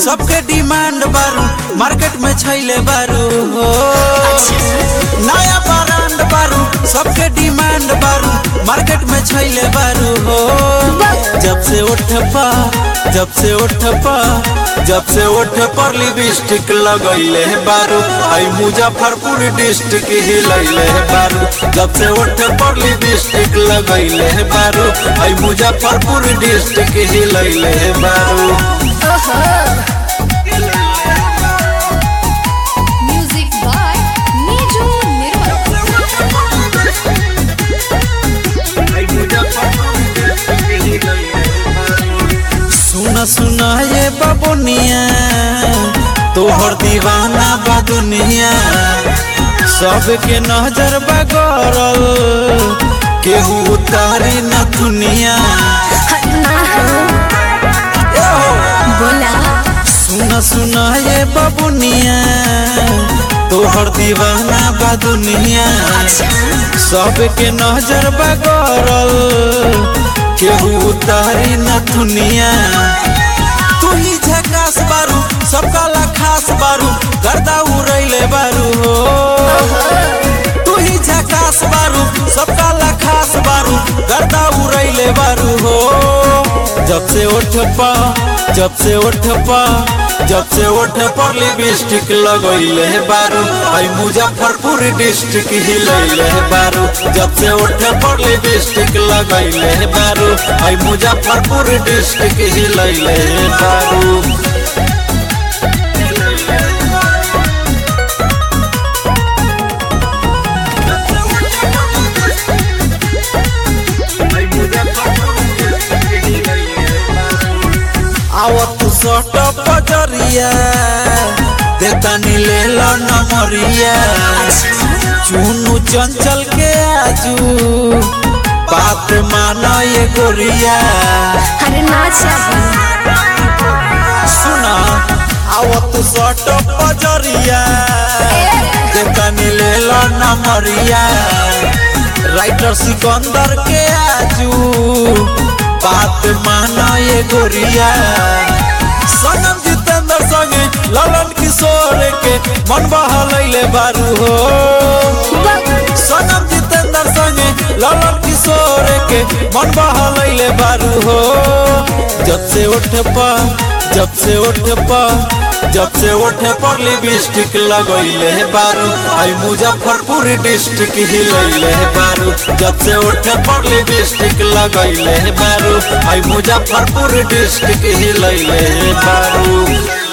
सबके डिमांड बारू मार्केट में छैले बारू हो नया ब्रांड बारू सबके डिमांड बारू मार्केट में छैले बारू हो जब से उठ पा जब से उठ पा जब से उठ पर लिपस्टिक लगैले बारू आई मुजफ्फरपुर डिस्ट्रिक्ट हिलैले बारू जब से उठ पर लिपस्टिक लगैले बारू आई मुजफ्फरपुर डिस्ट्रिक्ट हिलैले बारू Music by Niju Nirmal. सुना सुना ये बाबुनिया तोहर दीवाना बा दुनिया सबके नजर बगरल केहू उतारी न दुनिया बोला सुना सुना ये बाबुनिया तोहर दीवाना बा दुनिया सबके नजर बगरल केहू उतारी न दुनिया तू ही झकास बारू सबका ला खास बारू गर्दा उड़ैले बारू हो तू ही झकास बारू सबका ला खास बारू गर्दा उड़ैले बारू हो जब से उठ पा जब से उठ पा जब से उठ पर लिपस्टिक लगैले बारू आई मुजफ्फरपुर डिस्ट्रिक्ट हिलैले बारू जब से उठ पर लिपस्टिक लगैले बारू आई मुजफ्फरपुर डिस्ट्रिक्ट हिलैले बारू आवत सट पजरिया देतानी ले लो नमरिया चुनु चंचल के आजू बात माना ये गोरिया अरे नाचा सुना आवत सट पजरिया देतानी ले लो नमरिया राइटर सिकंदर के आजू बात माना ये गोरिया सनम जितेंद्र संगे ललन किशोर के मन बहलैले बारू हो सनम जितेंद्र संगे ललन किशोर के मन बहलैले बारू हो जब से उठ पा जब से उठ पा जब से उठ पर लिपस्टिक लगैले बारू आई मुजफ्फरपुर डिस्ट्रिक्ट हिलैले बारू जब से उठ पर लिपस्टिक लगैले बारू आई मुजफ्फरपुर डिस्ट्रिक्ट हिलैले बारू